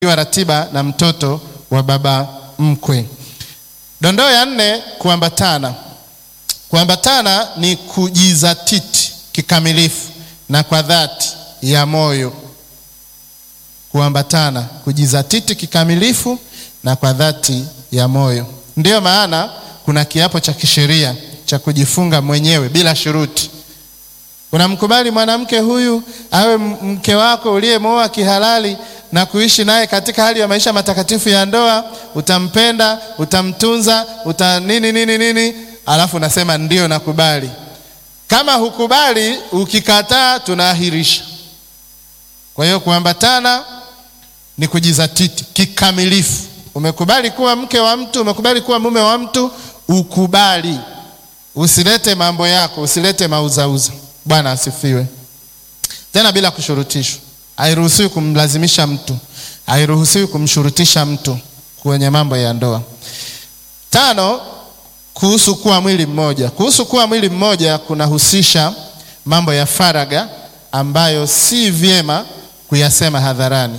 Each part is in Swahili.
wa ratiba na mtoto wa baba mkwe. Dondoo ya nne, kuambatana. Kuambatana ni kujizatiti kikamilifu na kwa dhati ya moyo. Kuambatana, kujizatiti kikamilifu na kwa dhati ya moyo. Ndiyo maana kuna kiapo cha kisheria cha kujifunga mwenyewe bila shuruti. Unamkubali mwanamke huyu awe mke wako uliyemwoa kihalali na kuishi naye katika hali ya maisha matakatifu ya ndoa. Utampenda, utamtunza, uta nini nini nini, alafu unasema ndio nakubali. Kama hukubali, ukikataa, tunaahirisha. Kwa hiyo kuambatana ni kujizatiti kikamilifu. Umekubali kuwa mke wa mtu, umekubali kuwa mume wa mtu, ukubali. Usilete mambo yako, usilete mauzauza. Bwana asifiwe. Tena bila kushurutishwa. Hairuhusiwi kumlazimisha mtu, hairuhusiwi kumshurutisha mtu kwenye mambo ya ndoa. Tano, kuhusu kuwa mwili mmoja. Kuhusu kuwa mwili mmoja kunahusisha mambo ya faragha ambayo si vyema kuyasema hadharani.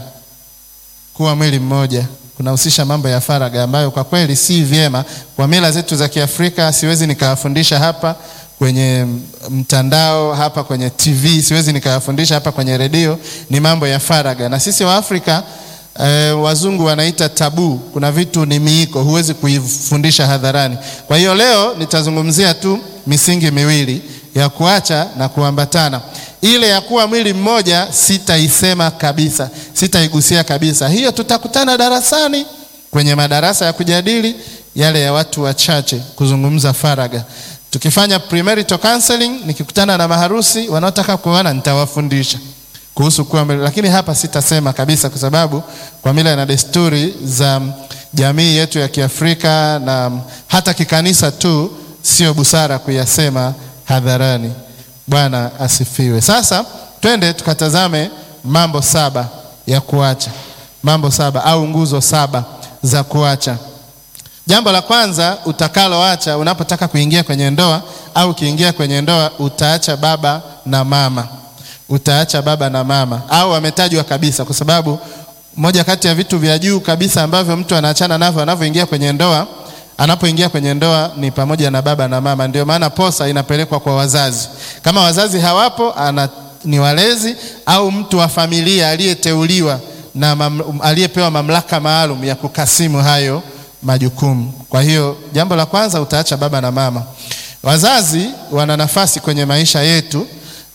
Kuwa mwili mmoja kunahusisha mambo ya faragha ambayo kwa kweli si vyema kwa mila zetu za Kiafrika. Siwezi nikawafundisha hapa kwenye mtandao, hapa kwenye TV, siwezi nikawafundisha hapa kwenye redio. Ni mambo ya faragha, na sisi wa Afrika eh, wazungu wanaita tabu. Kuna vitu ni miiko, huwezi kuifundisha hadharani. Kwa hiyo leo nitazungumzia tu misingi miwili ya kuacha na kuambatana. Ile ya kuwa mwili mmoja sitaisema kabisa, sitaigusia kabisa. Hiyo tutakutana darasani, kwenye madarasa ya kujadili yale ya watu wachache, kuzungumza faragha. Tukifanya premarital counseling, nikikutana na maharusi wanaotaka kuoana, nitawafundisha kuhusu kuwa mwili, lakini hapa sitasema kabisa, kwa sababu kwa mila na desturi za jamii yetu ya Kiafrika na hata kikanisa tu, sio busara kuyasema hadharani. Bwana asifiwe. Sasa twende tukatazame mambo saba ya kuacha, mambo saba au nguzo saba za kuacha. Jambo la kwanza utakaloacha unapotaka kuingia kwenye ndoa au ukiingia kwenye ndoa, utaacha baba na mama. Utaacha baba na mama, au wametajwa kabisa, kwa sababu moja kati ya vitu vya juu kabisa ambavyo mtu anaachana navyo anavyoingia kwenye ndoa anapoingia kwenye ndoa ni pamoja na baba na mama. Ndio maana posa inapelekwa kwa wazazi. Kama wazazi hawapo, ana, ni walezi au mtu wa familia aliyeteuliwa na mam, aliyepewa mamlaka maalum ya kukasimu hayo majukumu. Kwa hiyo jambo la kwanza utaacha baba na mama. Wazazi wana nafasi kwenye maisha yetu,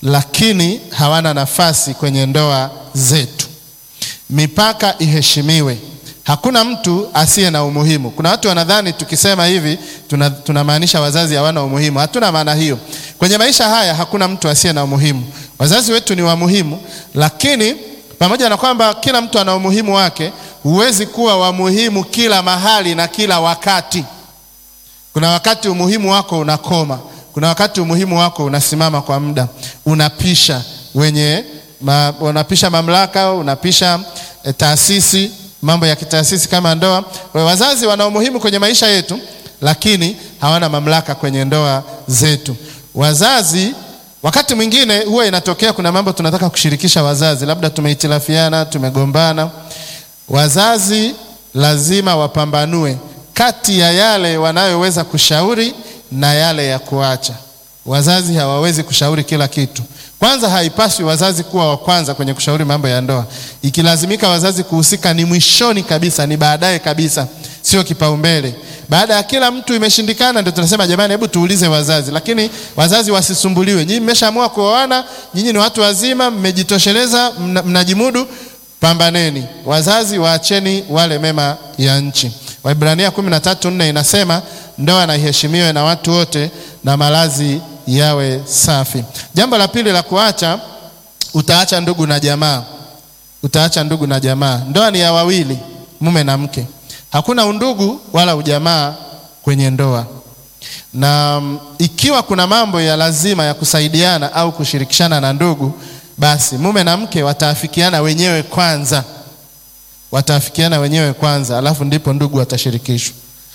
lakini hawana nafasi kwenye ndoa zetu. Mipaka iheshimiwe. Hakuna mtu asiye na umuhimu. Kuna watu wanadhani tukisema hivi tunamaanisha tuna wazazi hawana umuhimu. Hatuna maana hiyo. Kwenye maisha haya hakuna mtu asiye na umuhimu. Wazazi wetu ni wa muhimu, lakini pamoja na kwamba kila mtu ana umuhimu wake, huwezi kuwa wa muhimu kila mahali na kila wakati. Kuna wakati umuhimu wako unakoma, kuna wakati umuhimu wako unasimama kwa muda, unapisha wenye ma, unapisha mamlaka, unapisha e, taasisi mambo ya kitaasisi kama ndoa. Kwa wazazi wana umuhimu kwenye maisha yetu, lakini hawana mamlaka kwenye ndoa zetu. Wazazi wakati mwingine huwa inatokea kuna mambo tunataka kushirikisha wazazi, labda tumehitilafiana, tumegombana. Wazazi lazima wapambanue kati ya yale wanayoweza kushauri na yale ya kuacha. Wazazi hawawezi kushauri kila kitu. Kwanza, haipaswi wazazi kuwa wa kwanza kwenye kushauri mambo ya ndoa. Ikilazimika wazazi kuhusika, ni mwishoni kabisa, ni baadaye kabisa, sio kipaumbele. Baada ya kila mtu imeshindikana, ndio tunasema jamani, hebu tuulize wazazi. Lakini wazazi wasisumbuliwe. Nyinyi mmeshaamua kuoana, nyinyi ni watu wazima, mmejitosheleza, mnajimudu, pambaneni. Wazazi waacheni wale mema ya nchi. Waibrania 13:4 inasema ndoa na iheshimiwe na watu wote na malazi yawe safi. Jambo la pili la kuacha, utaacha ndugu na jamaa. Utaacha ndugu na jamaa. Ndoa ni ya wawili, mume na mke. Hakuna undugu wala ujamaa kwenye ndoa, na ikiwa kuna mambo ya lazima ya kusaidiana au kushirikishana na ndugu, basi mume na mke wataafikiana wenyewe kwanza, wataafikiana wenyewe kwanza, alafu ndipo ndugu watashirikishwa.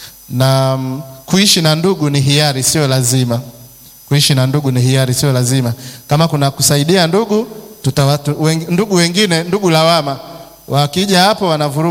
Na kuishi na ndugu ni hiari, sio lazima kuishi na ndugu ni hiari, sio lazima. Kama kuna kusaidia ndugu tutawatu, wen, ndugu wengine, ndugu lawama wakija hapo wanavuruga